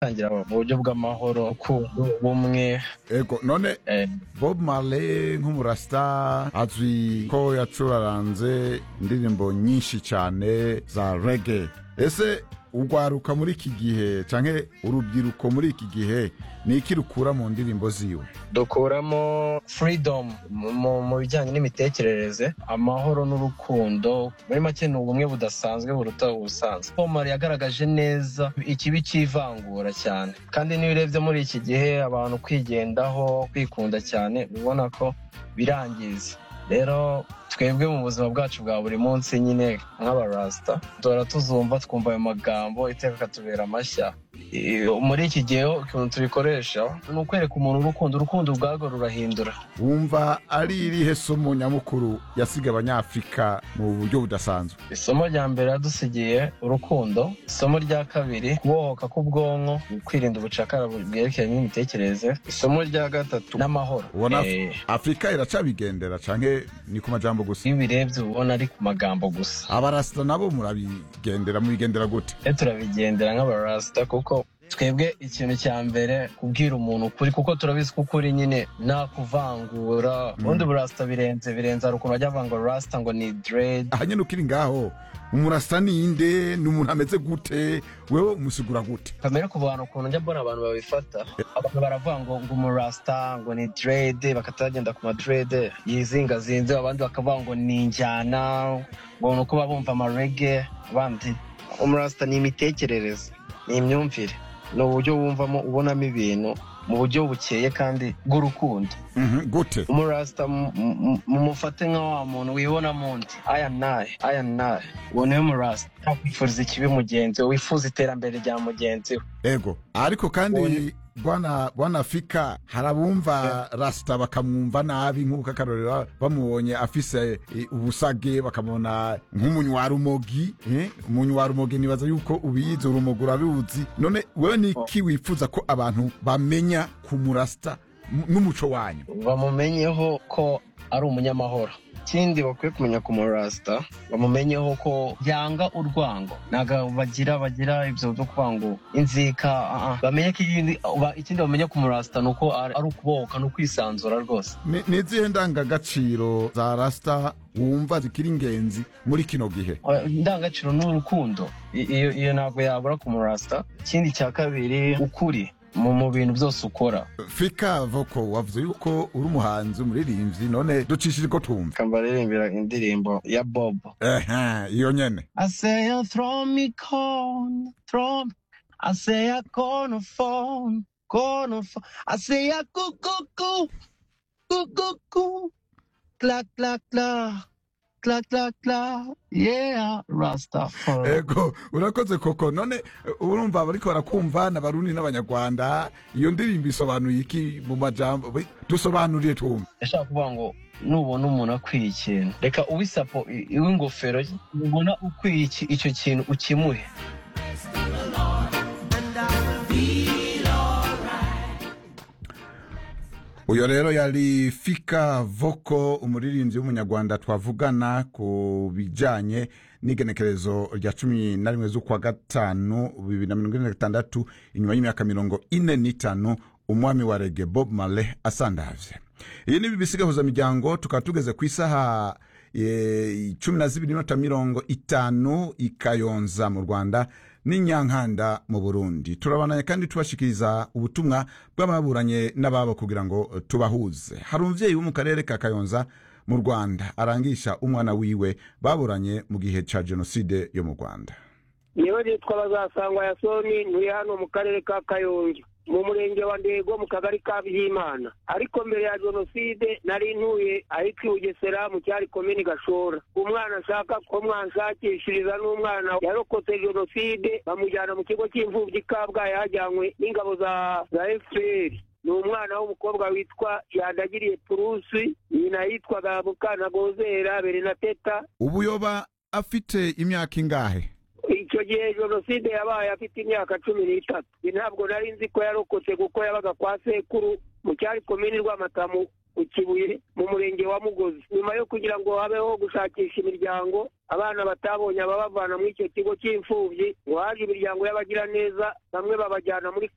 tangira mu buryo bw'amahoro urukundo ubumwe ego none eh, bob marley nk'umurasita azwi ko yacuraranze indirimbo nyinshi cyane za rege ese urwaruka muri iki gihe cyangwa urubyiruko muri iki gihe ni iki rukura mu ndirimbo ziwe dukuramo freedom mu- mu- mu bijyanye n'imitekerereze amahoro n'urukundo muri make ni ubumwe budasanzwe buruta ubusanzwe pomar yagaragaje neza ikibi cy'ivangura cyane kandi niyo urebye muri iki gihe abantu kwigendaho kwikunda cyane ubona ko birangiza rero twebwe mu buzima bwacu bwa buri munsi nyine nk'abarasita duhora tuzumva twumva ayo magambo iteka akatubera amashya iyo- muri iki gihe ukuntu tubikoresha ni ukwereka umuntu urukundo urukundo ubwarwo rurahindura wumva ari irihe somo nyamukuru yasiga abanyafurika mu buryo budasanzwe isomo rya mbere yadusigiye urukundo isomo rya kabiri kubohoka k'ubwonko kwirinda ubucakara bwerekeye n'imitekerereze isomo rya gatatu n'amahoro ubona Eh, afurika iracabigendera cyangwa ni ku majambo gusa iyo ubirebye uba ubona ari ku magambo gusa abarasita nabo murabigendera mubigendera gute twe turabigendera nk'abarasita kuko twebwe ikintu cya mbere kubwira umuntu ukuri kuko turabizi ko ukuri nyine nta kuvangura ubundi burasita birenze birenze hari ukuntu bajya bavuga ngo rasita ngo ni dread aha nyine ukiri ngaho umurasita ni inde ni umuntu ameze gute wewe umusigura gute kamere ku bantu ukuntu njya mbona abantu babifata abantu baravuga ngo ngo umurasita ngo ni derede bakatagenda ku maderede yizingazinze abandi bakavuga ngo ni injyana ngo ni uko baba bumva amarege abandi umurasita ni imitekerereze ni imyumvire ni uburyo wumvamo ubonamo ibintu mu buryo bukeye kandi bw'urukundo Mhm, gute umurasita mu- mu- mumufate nka wa muntu wibona mu ndi aya naye aya naye uwo niwe murasita ntakwifuriza ikibi mugenzi we wifuza iterambere rya mugenzi we ego ariko kandi bwana bwana afika hari abumva rasita bakamwumva nabi nk'uko akarorero bamubonye afise eh, ubusage bakamubona nk'umunywarumogi eh, umunywarumogi nibaza yuko ubiyizi urumogi urabiwuzi none wewe ni iki wifuza ko abantu bamenya ku murasita m- n'umuco wanyu bamumenyeho ko ari umunyamahoro ikindi bakwiye kumenya ku murasita bamumenyeho ko yanga urwango ntabwo bagira bagira ibyo byo kuvuga ngo inzika ah, ah. bamenye ko ikindi ba- ikindi bamenye ku murasita ni uko ari ari ukubohoka ni ukwisanzura rwose Ni- ni izihe ndangagaciro za rasita wumva zikiri ingenzi muri kino gihe Eh, indangagaciro ni urukundo I- iyo iyo ntabwo yabura ku murasita ikindi cya kabiri ukuri mu mu bintu byose ukora fika voko wavuze yuko uri umuhanzi umuririmbyi none ducishije ko twumva kambaririmbira indirimbo ya bobo Ehe, iyo nyene I say I throw me corn, throw me. I say I corner phone, corner phone. I say I coo coo coo, coo coo coo, clack clack clack, clack clack clack. Yeah, Rastafari. ego urakoze koko none eh, urumva bariko barakumva n'abarundi n'abanyarwanda iyo ndirimbo isobanuye iki mu majambo Bi- dusobanurire twumve ndashaka kuvuga ngo nubona umuntu akwiye ikintu reka uwisapo iw'ingofero ubona ukwiye iki- icyo kintu ukimuhe uyo rero yari fika voko umuririmbyi w'umunyarwanda twavugana ku bijyanye n'igenekerezo rya cumi na rimwe z'ukwa gatanu bibiri na mirongo ine na gatandatu inyuma y'imyaka mirongo ine n'itanu umwami wa rege bob marley asandavye iyi ni bbc miryango tukaba tugeze ku isaha eh, cumi na zibiri nota mirongo itanu ikayonza mu rwanda n'inyankanda mu burundi turabananye kandi tubashikiriza ubutumwa bw'ababuranye n'ababo kugira ngo tubahuze hari umubyeyi wo mu karere ka kayonza mu rwanda arangisha umwana wiwe baburanye mu gihe cya jenoside yo mu rwanda nibo bitwa bazasangwa ya soni nturi hano mu karere ka kayonza mu murenge wa ndego mu kagari ka byimana ariko mbere ya jenoside nari ntuye ahitwa i bugesera mu cyari komini gashora umwana ashaka ko mwanshakishiriza n'umwana yarokotse jenoside bamujyana mu kigo cy'imfubyi i kabgayi hajyanywe n'ingabo za za fpr ni umwana w'umukobwa witwa yandagiriye purusi nyina yitwaga mukanagozera berenateta ubuyoba afite imyaka ingahe icyo gihe jenoside yabaye afite imyaka cumi n'itatu Njye ntabwo nari nzi ko yarokotse kuko yabaga kwa sekuru mu cyari komini rwamatamu ku kibuye mu murenge wa mugozi nyuma yo kugira ngo habeho gushakisha imiryango abana batabonye ababavana muri icyo kigo cy'imfubyi ngo haje imiryango y'abagiraneza bamwe babajyana muri